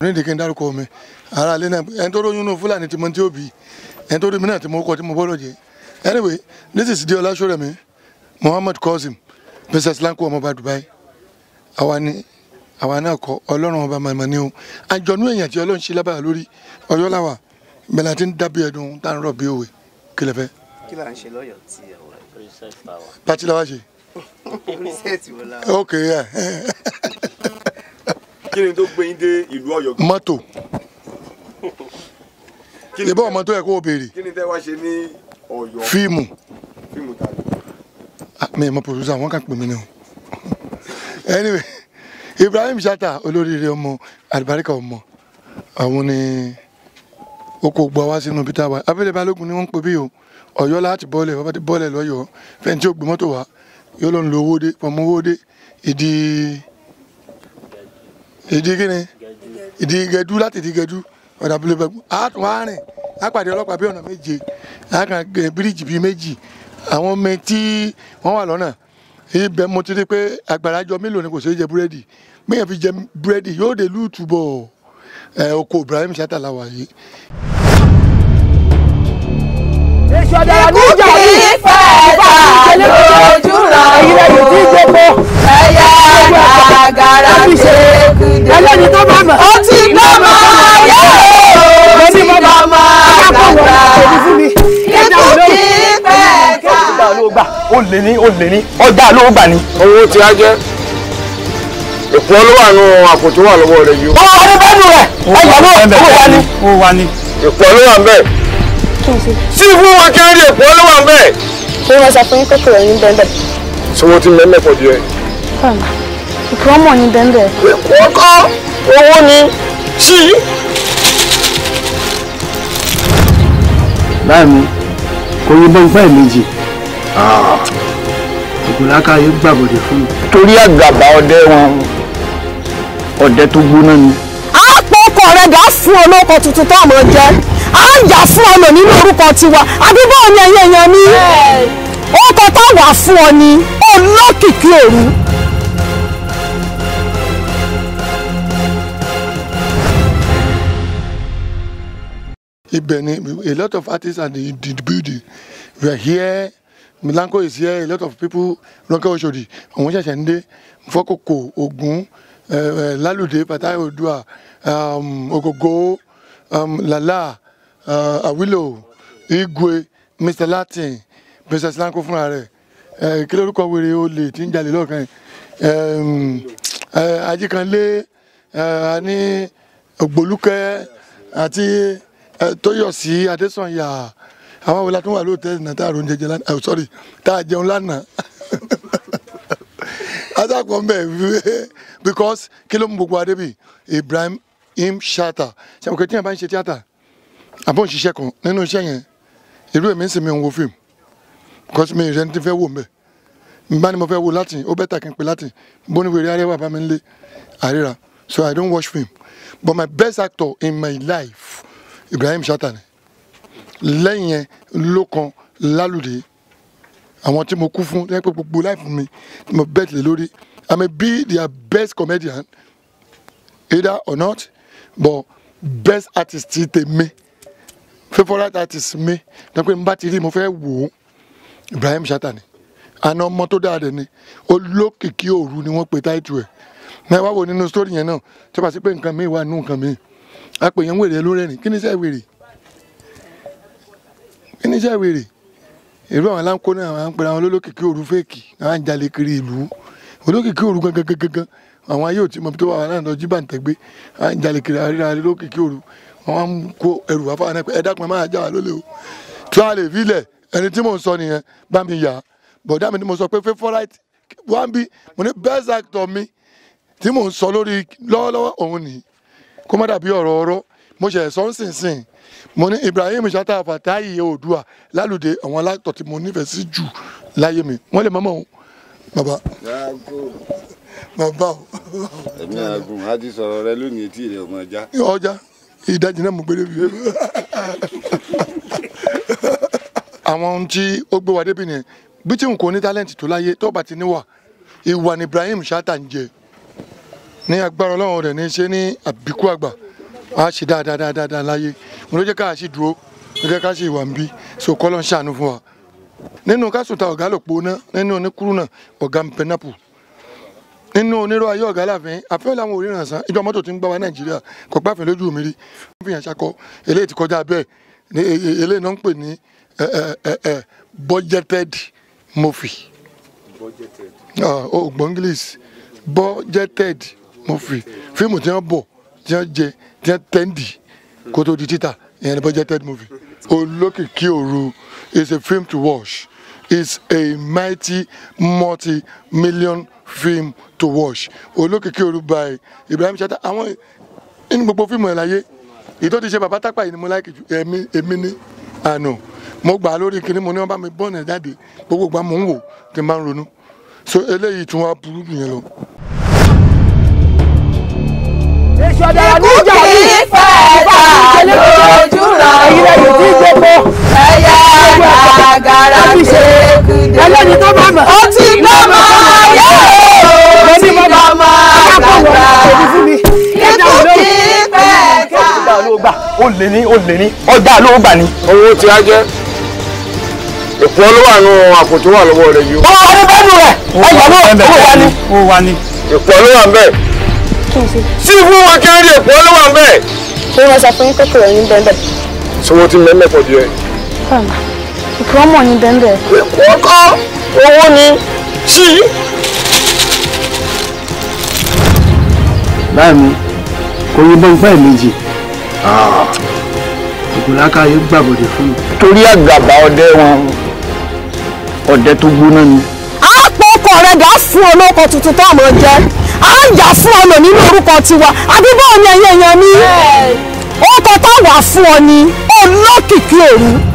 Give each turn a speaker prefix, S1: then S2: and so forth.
S1: nídìí kí n dárúkọ mi ara ilé náà ẹni tó lóyún náà fúlàní tí mo ti òbí ẹni tó rí mi náà tí mo kọ tí mo bọ́dọ̀ jẹ anyway this is di ọlásọrẹmi muhammad qasim princess lanko ọmọọba dubai àwa ni àwa náà kọ ọlọ́run ọba màmá ni o àjọ̀nú èèyàn tí ọlọ́run ṣe lábàá lórí ọyọ́ làwà bẹ́ẹ̀ láti ń dábìí ẹ̀dùn tá à ń rọ̀ bí òwe kí lẹ fẹ́
S2: kí là ń ṣe lọ́yọ̀ọ́ tí ẹ wà
S3: Princess Tower.
S1: pati la wá ṣe
S2: yìí research wo la
S1: ok yeah.
S4: kí ni tó gbé yín dé ìlú Ọ̀yọ́ gan?
S1: mọ́tò
S4: kí ni
S1: ìbọn ọmọ tó yẹ kó o béèrè
S4: kí ni tẹ́ wá ṣe ní Ọ̀yọ́
S1: fíìmù
S4: fíìmù tàbí.
S1: Ah, mi ò mọ producer wọn kàn pè mí ni o anyway ibrahim shatta olóríire ọmọ alibarika ọmọ àwọn ni ó kò gbọ́ wá sínú peter wa abẹ́lẹ̀ balógun ni wọ́n ń pè bí o ọ̀yọ́ láti bọ́ọ̀lẹ̀ bàbá ti bọ́ọ̀lẹ̀ lọ́yọ̀ọ́ fẹ́ni tí ó gbé mọ́tò wá yóò lọ ń lo owó dé pọ̀mọ́ owó dé ìdí ìdí kíni ìdí gẹdú láti ìdí gẹdú ọ̀dà abúlé bẹ́ẹ̀ á tún á rìn á pàdé ọlọ́pàá bí ọ̀nà méje á kàn gẹ bíríìjì bíi méjì àwọn ọmọ tí wọ́n wà lọ́nà ibẹ̀ mo ti rí pé àgbàrá jọ mélòó ni kò ṣeé jẹ búrẹ́dì gbẹ̀yàn fi jẹ búrẹ́dì yóò dé lùtù bọ̀ ẹ̀ oko ibrahim shatta la wà yìí.
S5: èso ọ̀dàrà ní ìjà
S6: kì
S5: yìí
S6: í fẹ́ ta lójú ràn
S5: èyí lẹ́yìn tí ń gbogbo
S6: ẹ̀yà gàgàrà ṣe kùdé.
S5: ẹlẹ́ni tó bá mọ̀.
S6: ó ti lọ́mọ ayé ó ti lọ́mọ àgbàgbà ikú kì í fẹ́ ta.
S7: ọjà ló gbà ó lè ní ó lè ní ọjà ló gbà ní.
S4: owó tí a jẹ èkó ló wà nù àpò tó wà lọ́wọ́ rẹ̀ yìí o.
S7: ó wà ní bẹ́ẹ̀ni rẹ̀ ẹ̀yà ló ó wà ní. ó wà ní.
S4: èkó ló wà ń bẹ̀. sí fún wa kẹ́rì èkó ló wà ń bẹ̀.
S8: ṣé wọ́n sọ fún yín pé kò ní bẹ́ẹ̀
S4: sọwọ́ tí mẹ́mẹ́ pọ̀ díẹ̀.
S8: ìkúrọ́mọ̀ ní bẹ́ẹ̀
S4: èkó kọ́ owó ni sí.
S9: báyìí mi kò yí bọ́ǹpẹ́ méjì ògùnlákà yóò gbàbọ̀dẹ̀ fún mi.
S7: torí àgàbà ọdẹ wọn ọdẹ tó gbóná ni.
S5: a pọ̀ ọkọ rẹ̀ dà fún olóko tuntun tó ọmọ jẹ́ a ń jà fún ọ lò nínú orúkọ tiwa àbí báwo ni ẹyẹ yẹn ní. orúkọ tá a wà fún ọ ni olókìkí òru.
S1: ibẹ̀ ni a lot of artists are in the building we are here milanko is here a lot of people ronke oshodi àwọn ṣẹ̀ṣẹ̀ ń dé fọkòkò ogun eh, eh, lálùdé pàtàkì odua um, ogogo um, lala uh, awilo igwe mr latin princess lanko fúnra rẹ̀ eh, kí lórúkọ wèrè olè tí ń jalè lọ́ọ̀kan yìí um, eh, ajíkanlé eh, ní ògbólúkẹ́ àti eh, tóyọ̀sí adésànyà àwọn àwọn ìlàtún wà lóòótẹ́ náà tá a ron jẹjẹ lánàá oh, sorry tá a jẹun lánàá adakọ mbẹ because kí ló mú gbogbo adé bi ibrahim im shatta ṣàwọn kò tí yẹn bá ń ṣe tíátà àbọ̀ ń ṣiṣẹ́ kan nínú iṣẹ́ yẹn irú èmi ń sìn mi ń wo fíìmù because mi ìrẹni ti fẹ́ wò mbẹ nbá ni mo fẹ́ wo latin ó bẹ́tà kí n pe latin bóni wèrè arẹwà bá mi ń lé àríra so i don't watch film but my best actor in my life ibrahim shatta ni lẹ́yìn yẹn ló kan lálùdé àwọn tí mo kú fún ẹ pé gbogbo life mi tí mo bet lé lórí i may be their best comedian either or not but best artist ti tèmi favourite artist mi dẹ́pẹ́ n bá ti rí mo fẹ́ wò ó ibrahim shatta ni àna ọmọ tó dáa dẹ̀ ni olókìkí òru ni wọ́n pe táìtù ẹ̀ náà wá wò nínú sítórì yẹn náà tí wọ́n bá sí pé nǹkan mi wà nínú nǹkan mi a pè yẹn wèrè lórí ẹ̀rìn kí ni iṣẹ́ wèrè kí ni iṣẹ́ wèrè irú àwọn aláǹkó náà àwọn àpẹẹrẹ àwọn olólókìkí òru fèkì àwọn àjàlè kiri ìlú olókìkí òru gangan gangan gangan àwọn ayé òtí mọ̀bí tó wà náà lọ jí bàǹtẹ̀gbé àwọn àjàlè kiri àríra olókìkí òru àwọn á ń kó ẹrù wá fáwọn náà pé ẹ dákun ẹ máa já wa lólè o tí wọ́n á lè filẹ̀ ẹni tí mò ń sọ nìyẹn bá mi yà á bọ̀dá mi ni mo sọ pé favourite wọ́n bí mo ní best actor mi tí mò ń sọ lórí lọ́wọ́lọ́wọ́ òun nìyí kó má dàbí ọ̀rọ̀ ọ̀rọ̀ mo ṣe ẹ̀sọ́ ńsìnsìn mo ní ibrahim shatta fatayi oòdùà lálùdé àwọn aláàtọ̀ tí mo nífẹ̀ẹ́ sí jù láyé mi wọ́n lè mọ́mọ́ òun bàbá bàbá o
S4: ẹ̀mí àgùn á ti sọ̀rọ̀ rẹ lónìí etí rẹ̀ ọmọ ẹja.
S1: ọjà ìdajì náà mo gbére bi àwọn ohun tí ó gbé wa débi nìyẹn bí tí n kò ní tálẹ́ǹtì tó láyé tó bá ti níwà ìwà ni ibrahim shatta ń jẹ ní agbára ọlọ́run rẹ̀ ní ṣe ní àbíkú àgbà wọ́n á ṣe dáadáa dáadáa dáadáa láyé mo ló jẹ́ ká ṣì dúró ló jẹ́ ká ṣì wà ń bí so kọ́ ló ń ṣàánú fún wa nínú kásùtà ọ̀gá lòpó náà nínú oníkúrú náà ọ̀gá pẹnápù nínú onírọ̀ ayé ọ̀gá láàfin àfẹ́ làwọn òríran sàn ìjọ mọ́tò tí ń gbá wa nàìjíríà kò gbáfẹ́ lójú mi rí wọ́n fi hàn ṣakọ eléyìí ti kọjá bẹ́ẹ̀ ní e- e- eléyìí náà ń pè ní ẹ, ẹ, ẹ, ẹ, budgeted movie Ah, o gbọ́ english budgeted movie fíìmù tí wọ́n bọ̀ tí wọ́n jẹ tí wọ́n tẹ́ndì kó tó di títà ìyẹn ni budgeted movie olókìkí òru is a film to watch is a mighty multi-million film to watch olókìkí òru by ibrahim chata àwọn nínú gbogbo fíìmù ẹ̀ láyé èyí tó ti ṣe bàbá tápà yìí ni mo láìkì jù èmi èmi ní àná mo gbà á lórí kinní mo ní wọn bá mi bọ́ọ̀nù ẹ̀ jáde gbogbo gbà mò ń wò tí n bá ń ronú so eléyìí tún wá burú jù yẹn lọ.
S6: èso ọ̀dàrà ní ìjà
S5: kì í fẹ́ ta lójú ràn
S6: ìrẹ̀lẹ̀ tí ń gbogbo
S5: ẹ̀yà gàgàrà kékude.
S6: ẹlẹ́ni tó bá mọ̀.
S5: ó ti gbọ́mọ ayé o ó ti gbọ́mọ àgbàgbà ikú kì í pẹ́ ká.
S7: ọjà ló gbà ó lè ní ó lè ní ọjà ló gbà ní.
S4: owó tí a jẹ́ ìpọ́n ló wà nù àpò tó wà lọ́wọ́ rẹ̀ yìí o.
S7: ó wà ní bẹ́ẹ̀nu rẹ̀ ẹ̀yà ló ó wà ní. ó wà ní.
S4: ìpọ́n ló wà ń bẹ̀. sí fún wọn kí wọ́n rí ìpọ́n ló wà ń bẹ̀.
S8: ṣé wọ́n sọ fún yín pé kòrò yín bẹ́ẹ̀ bẹ́ẹ̀.
S4: sọwọ́ tí mẹ́mẹ́ pọ̀ jù ẹ.
S8: ìkúrọ́mọ̀ yín bẹ́ẹ̀ bẹ́ẹ̀.
S4: ìpọ́n kọ́ owó ni sí.
S9: báyìí mi kò yí bọ́ǹpá ẹ̀ méjì ògùnláka yóò gbàbọ̀dẹ̀ fún mi.
S7: torí àgàbà ọdẹ wọn ọdẹ tó gbóná ni.
S5: a pọ̀ ọkọ rẹ̀ dà fún olóko tuntun tó ọmọ jẹ́ a yà fún ọmọ nínú orúkọ tiwa àbí báwo ni ẹ̀yin èèyàn mi ó kọ tá wà fún ọ ni olókìkí òru